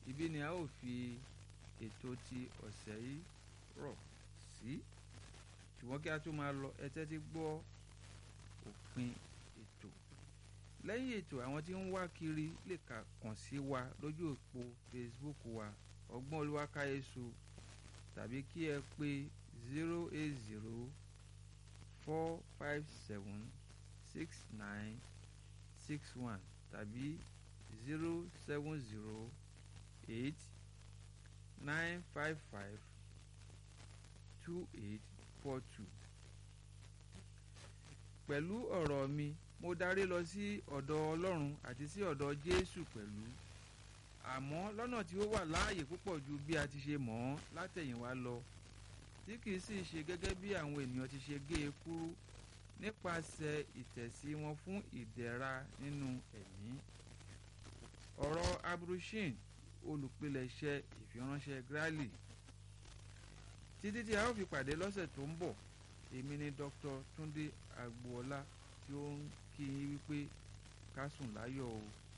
ibi ni a ó fi ètò ti ọ̀sẹ̀ yìí rọ̀ sí ṣùgbọ́n kí a tó máa lọ ẹ tẹ́tí gbọ́ òpin ètò lẹ́yìn ètò àwọn tí ń wá kiri lè kàn sí wa lójú òpó Facebook wa ọgbọ́n olúwakáyéṣu tàbí kí ẹ pé zero eight zero four five seven six nine six one tàbí zero seven zero eight nine five five two eight four two. pẹ̀lú ọ̀rọ̀ mi mo darí lọ sí ọ̀dọ̀ ọlọ́run àti sí ọ̀dọ̀ jésù pẹ̀lú àmọ́ lọ́nà tí ó wà láàyè púpọ̀ ju bí a ti ṣe mọ̀ ọ́n látẹ̀yìnwá lọ tí kìí sì ṣe gẹ́gẹ́ bí àwọn ènìyàn ti ṣe gé e kúrú nípasẹ̀ ìtẹ̀sí wọn fún ìdẹ̀ra nínú ẹ̀mí ọ̀rọ̀ abrushin olùpilẹ̀ṣẹ̀ ìfiránṣẹ́ grali títí tí a ó fi pàdé lọ́sẹ̀ tó ń bọ̀ èmi ni Dr. Túndé Agboola tí ó ń kí yín wípé ká sùn láyọ̀ o.